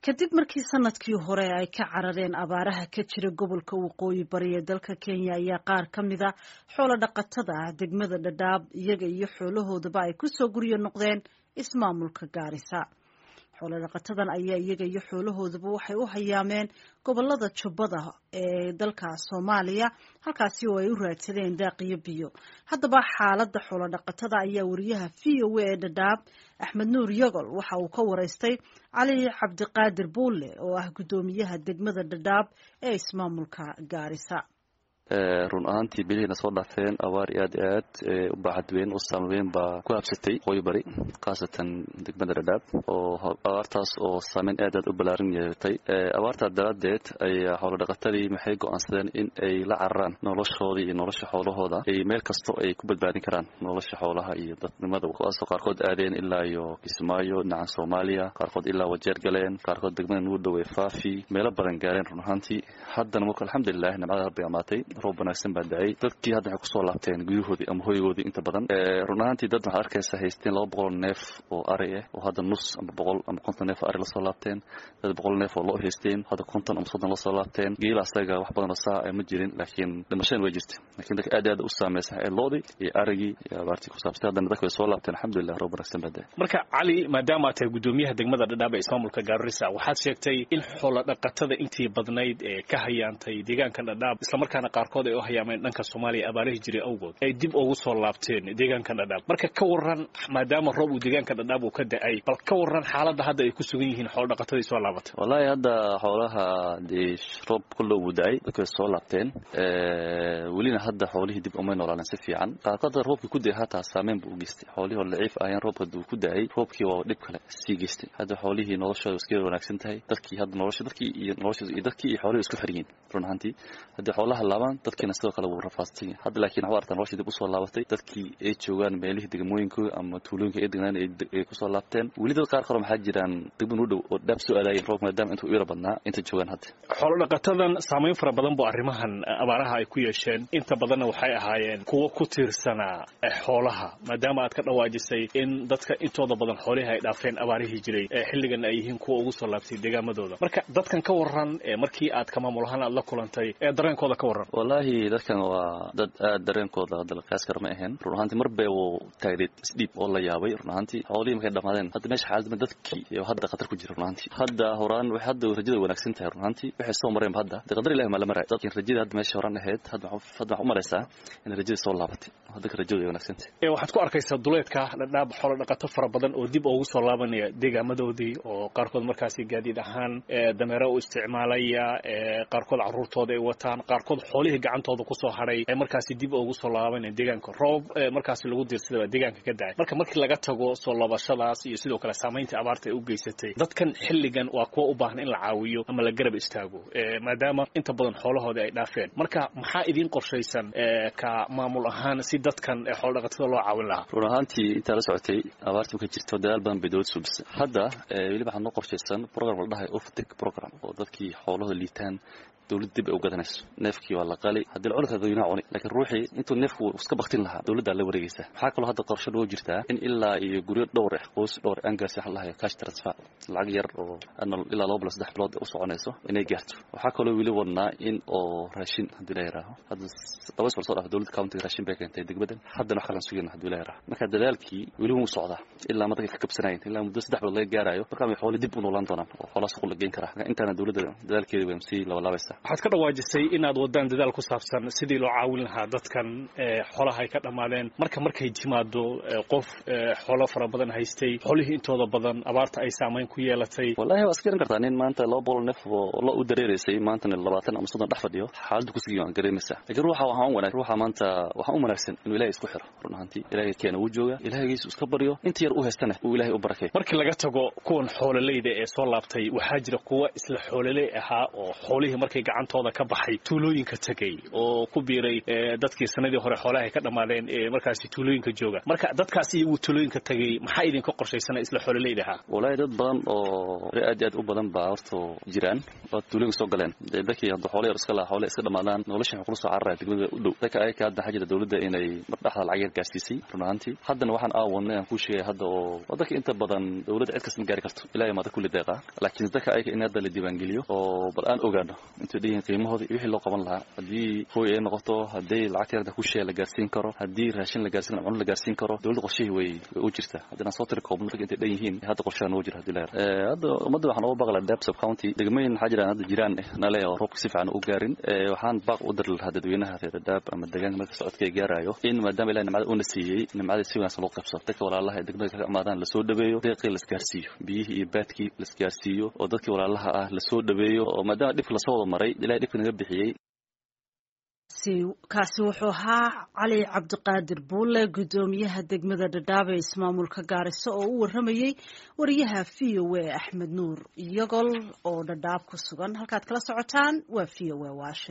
kadib markii sanadkii hore ay ka carareen abaaraha ka jira gobolka waqooyi bari ee dalka kenya ayaa qaar ka mida xoolo dhaqatada ah degmada dhadhaab iyaga iyo xoolahoodaba ay kusoo guryo noqdeen ismaamulka gaarisa xoolo dhaqatadan ayaa iyaga iyo xoolahoodaba waxay u hayaameen gobolada jubbada ee dalka soomaaliya halkaasi oo ay u raadsadeen daaq iyo biyo haddaba xaaladda xoolo dhaqatada ayaa wariyaha v o a ee dhadhaab axmed nuur yogol waxa uu ka waraystay cali cabdiqaadir buulle oo ah guddoomiyaha degmada dhadhaab ee ismaamulka gaarisa run ahaantii bilihina soo dhaafeen abaar aad i aad u baaxad weyn u saameyn baa ku habsatay waqooyi bari khaasatan degmada dhadhaab oo abaartaas oo saameyn aad aad u ballaaran yeelatay abaartaa daraaddeed ayaa xoolodhaqatadii maxay go'aansadeen in ay la cararaan noloshoodii iyo nolosha xoolahooda ay meel kasto ay ku badbaadin karaan nolosha xoolaha iyo dadnimada kuwaasoo qaarkood aadeen ilaa iyo kismaayo dhinacan soomaaliya qaarkood ilaa wajeer galeen qaarkood degmada nugu dhowey faafi meelo badan gaareen run ahaantii haddana marka alxamdulilah nimcada rabbi amaatay roob wanaagsan baa da-ay dadkii hadda waxay kusoo laabteen guryahoodii ama hoygoodii inta badan run ahaantii dad waxaad arkaysa haysteen laba boqol neef oo ari ah oo hadda nus ama boqol ama konton neef oo ari lasoo laabteen dad boqol neef oo loo haysteen hadda konton ama soddon lasoo laabteen geela asaga wax badan oo saa ma jirin laakiin dhimashadan way jirta lakiin dadka aad aad u saameysan ee loodii iyo arigii iyo abaartii ku saabsay haddana dadka way soo laabteen alxamdulilah roob wanaagsan baa da-ay marka cali maadaama aad tahay guddoomiyaha degmada dhadhaab ee ismaamulka gaarisa waxaad sheegtay in xoola dhaqatada intii badnayd ee ka hayaantay deegaanka dhadhaab islamarkaana qaarkood ay u hayaameen dhanka soomaaliya abaarihii jiray awgood ay dib ugu soo laabteen deegaanka dhadhaab marka ka waran maadaama roob uu deegaanka dhadhaab uu ka da-ay bal ka waran xaaladda hadda ay ku sugan yihiin xoolo dhaqatadii soo laabatay wallaahi hadda xoolaha dee roob kullo uu da-ay dadka way soo laabteen welina hadda xoolihii dib umay noolaaleen si fiican qaarkood roobkii ku da-ay hataa saameyn buu u geystay xoolihii oo laciif ahayeen roobka duu ku da-ay roobkii waa dhib kale sii geystay hadda xoolihii noloshooda iska wanaagsan tahay dadkii hadda nolosha dadkii iyo nolosha iyo dadkii iyo xoolihii isku xiryiin run ahaantii haddii xoolaha laabaan dadkiina sidoo kale wuu rafaadsan yahay hadda laakiin waxu artaa noloshii dib usoo laabatay dadkii ay joogaan meelihii degmooyinkooda ama tuulooyinka ay degnaan ay kusoo laabteen weli dad qaar kale maxaa jiraan degman u dhow oo dhaab soo aadaayeen roob maadaama intuu iira badnaa inta joogaan hadda xoolo dhaqatadan saameyn fara badan bu arrimahan abaaraha ay ku yeesheen inta badanna waxay ahaayeen kuwo ku tiirsanaa xoolaha maadaama aad ka dhawaajisay in dadka intooda badan xoolihii ay dhaafeen abaarihii jiray xilligan ay yihiin kuwa ugu soo laabtay deegaamadooda marka dadkan ka waran markii aad ka maamul ahaan aad la kulantay ee dareenkooda ka waran wallaahi dadkan waa dad aad dareenkooda hadda la qiyaas kara ma ahayn run ahaantii mar bay uu taagneed isdhiib oo la yaabay run ahaantii xoolihii markay dhamaadeen hadda meesha xaaladma dadkii iyo hadda khatar ku jira run ahaantii hadda horaan waxay hadda rajada wanaagsan tahay run ahaantii waxay soo mareenba hadda dee qadar ilahi maa la maray dadkin rajada hadda meesha horaan ahayd hadda hadda waxu malaysaa in rajada soo laabatay dadka rajada way wanaagsan tahay waxaad ku arkaysaa duleedka dhadhaab xoolo dhaqato fara badan oo dib ugu soo laabanaya deegaamadoodii oo qaarkood markaasi gaadiid ahaan dameero u isticmaalaya qaarkood caruurtooda ay wataan qaarkood xoolihii gacantooda kusoo hadhay ee markaasi dib ugu soo laabanaya deegaanka roob markaasi lagu diirsadaba deegaanka ka dacay marka markii laga tago soo laabashadaas iyo sidoo kale saamaynta abaarta ay u geysatay dadkan xilligan waa kuwa u baahan in la caawiyo ama la garab istaago maadaama inta badan xoolahoodii ay dhaafeen marka maxaa idiin qorshaysan ka maamul ahaan si dadkan xoolo dhaqatada loo caawin lahaa run ahaantii intaa la socotay abaartii marka jirto dadaal badan bay dowlad suubisay hadda weli waxaa noo qorshaysan program la dhahay oftic program oo dadkii xoolahooda liitaan dowladda dib ay u gadanayso neefkii waa la qali haddii la cuni kara dadweynaha cuni laakiin ruuxii intuu neefku iska baktin lahaa dowladdaa la wareegaysa waxaa kaloo hadda qorshe loo jirtaa in ilaa iyo guryo dhowr ah qoys dhowr aan gaarsi waxa lahayo cash transfer lacag yar oo ilaa laba bilo saddex bilood u soconayso inay gaarto waxaa kaloo weli wadnaa in oo raashin haddii la yiraaho hadda laba isbal soo dhaaf dowladda countiga raashin bay keentay degmadan haddana wax kalan sugayna haddii la yiraaho marka dadaalkii weli wuu socdaa ilaa ma dadka ka kabsanayeen ilaa muddo saddex bilood laga gaarayo markaa may xooli dib u noolaan doonaan oo xoolaa suuq la geyn karaa intaana dowladda dadaalkeeda way sii labalaabaysaa waxaad ka dhawaajisay inaad wadaan dadaal ku saabsan sidii loo caawin lahaa dadkan xoolaha ay ka dhammaadeen marka markay timaado qof xoolo fara badan haystay xoolihii intooda badan abaarta ay saamayn ku yeelatay wallahi waa iska garan kartaa nin maanta laba boqol neef oo lo u dareereysay maantana labaatan ama soddon dhex fadhiyo xaaladda kusigii waan gareemaysaa laakiin ruuxa waxaan u wanaag ruuxa maanta waxaan u wanaagsan inuu ilahay isku xiro run ahaantii ilahay keena uu jooga ilahaygiisu iska baryo inta yar u haystana uu ilahay u barakay markii laga tago kuwan xoololeyda ee soo laabtay waxaa jira kuwa isla xoololey ahaa oo xoolihii markay xoolihii gacantooda ka baxay tuulooyinka tegay oo ku biiray dadkii sanadii hore xoolaha ay ka dhammaadeen ee markaasi tuulooyinka jooga marka dadkaasi iyagu tuulooyinka tegay maxaa idinka qorshaysana isla xoololeydaha wallaahi dad badan oo aad iyo aad u badan baa horta jiraan oo tuulooyinka soo galeen dadkii hadda xoolo yar iska laha xoole iska dhammaadaan nolosha waxay kula soo cararaya degmada u dhow dadka ayaka hadda waxaa jira dowladda inay mardhaxda lacag yar gaarsiisay run ahaantii haddana waxaan aawadnay aan kuu sheegay hadda oo dadka inta badan dowladda cid kasta ma gaari karto ilahay maada kulli deeqa laakiin dadka ayaka in hadda la diiwaangeliyo oo bal aan ogaano intay dhihiin qiimahooda iyo wixii loo qaban lahaa haddii hooy ay noqoto haddii lacagta yarda ku sheega la gaarsiin karo haddii raashin la gaarsiin karo cuno la gaarsiin karo dowladda qorshihii way way u jirtaa haddii aan soo tiri koobno dadka intay dhan yihiin hadda qorshaha noo jira haddii la yar hadda ummadda waxaan uga baqla dab sub county degmooyin waxaa jiraan hadda jiraan nale oo roobka si fiican u gaarin waxaan baaq u diri lahaa dadweynaha reer dadaab ama deegaanka marka socodka ay gaarayo in maadaama ilahi nimcada uuna siiyey nimcada si wanaagsan loo qabsado dadka walaalaha ee degmada ka imaadaan lasoo dhaweeyo deeqii laisgaarsiiyo biyihii iyo baadkii laisgaarsiiyo oo dadkii walaalaha ah lasoo dhaweeyo oo maadaama dhibka lasoo wada maray ilahay dhibka naga bixiyey kaasi wuxuu ahaa cali cabdiqaadir buulle guddoomiyaha degmada dhadhaab ee ismaamulka gaariso oo u waramayey wariyaha v o a axmed nuur iyagol oo dhadhaab ku sugan halkaad kala socotaan waa v o a washington